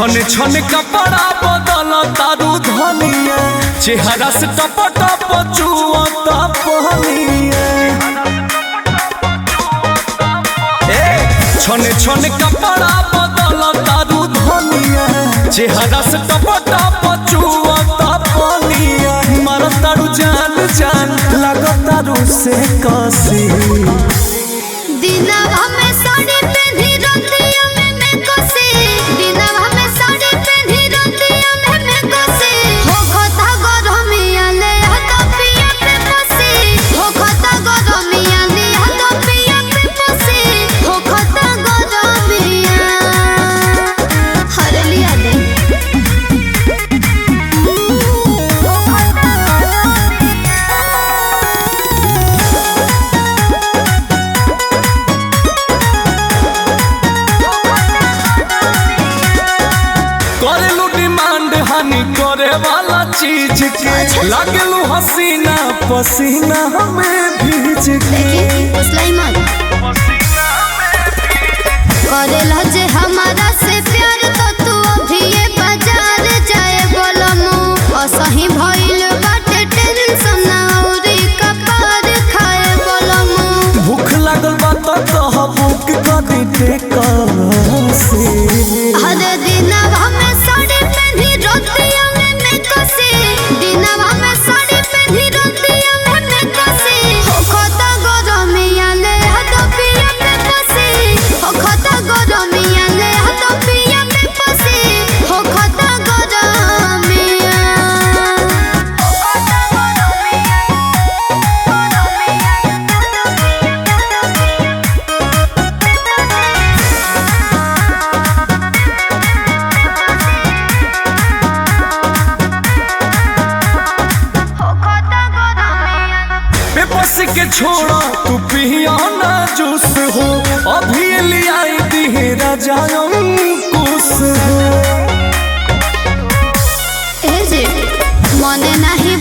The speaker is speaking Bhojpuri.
छन छन कपड़ा बदल तारू धनिया चेहरा से टप टप चुअता पहनिया ए छन छन कपड़ा बदल तारू धनिया चेहरा से टप टप चुअता पहनिया मर तारू जान जान लग तारू से कसी दिनवा में साड़ी पेन्ही रतिया में मैं कोसे दिनवा में साड़ी पेन्ही रतिया में मैं कोसे हो खता गरमिया ले हाथ पिया पे पोसे हो खता गरमिया ले हाथ पिया पे पोसे हो खता गरमिया हर लिया दे हो खता गरमिया करेलू डिमांड हानि करे वाला चीज के लागलू हसीना पसीना हमें भीज के सुलाइमान करेला जे हमारा से प्यार तो तू अभी ये बाजार जाए बोलमु असही भइल बाटे टेंशन औरी कपार खाए बोलमु भूख लागल बा तो कह बुक कर दे से हर दिनवा में साड़ी पेन्ही रतिया में मैं कसे दिनवा में साड़ी पेन्ही रतिया में मैं कसे हो खता गरमिया ले हाथ पिया पे पसे हो खता गरमिया ले हाथ पिया पे पसे हो खता गरमिया हो खता पेपस के छोड़ा तू पिया ना जूस हो अभी ले आई दी राजा कुछ हो ए जे मने नाही